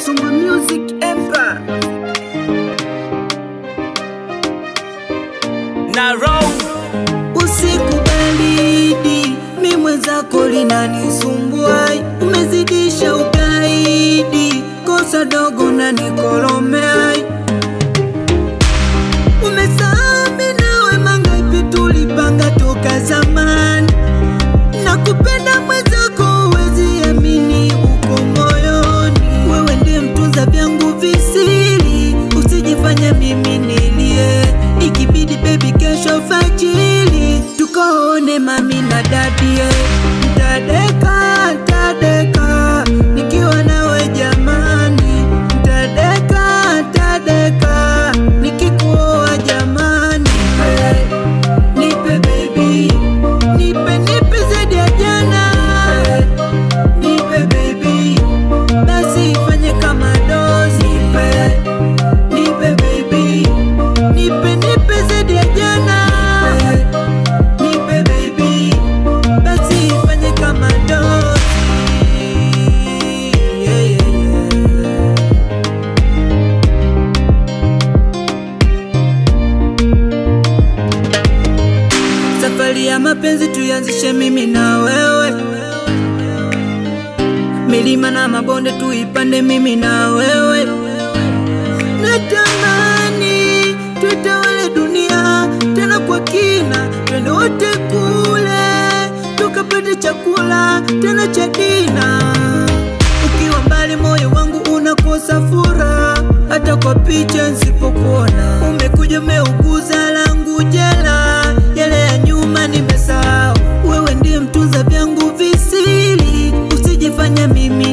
Sumba Music Empire. na roll Usiku baridi, mi mwenzako linanisumbua, umezidisha ugaidi, kosa dogo na nikolomea. Umesahami nawe mangapi tulipanga toka zamani, na kupenda mwenzako huwezi amini, uko moyoni. Wewe ndiye mtunza vyangu visiri, usijifanya mimi nilie, ikibidi baby kesho fajili tukaone mami na dadie, ntadeka ntadeka nikiwa nawe jamani, ntadeka ntadeka nikikuoa jamani, nipe baby, nipe nipe zaidi ya jana, nipe baby, basi ifanye kama dozi, nipe nipe baby, nipe nipe zaidi ya jana, nipe baby, basi ifanye kama dozi. Yeah, yeah, yeah. Safari ya mapenzi tuianzishe mimi na wewe, milima na mabonde tuipande mimi na wewe. Natamani tutawale dunia tena kwa kina, twende wote kule tukapate chakula tena cha dina. Ukiwa mbali moyo wangu unakosa furaha, hata kwa picha nsipokuona. Umekuja umeuguza langu jela, yale ya nyuma nimesahau. Wewe ndiye mtunza vyangu visiri, usijifanya mimi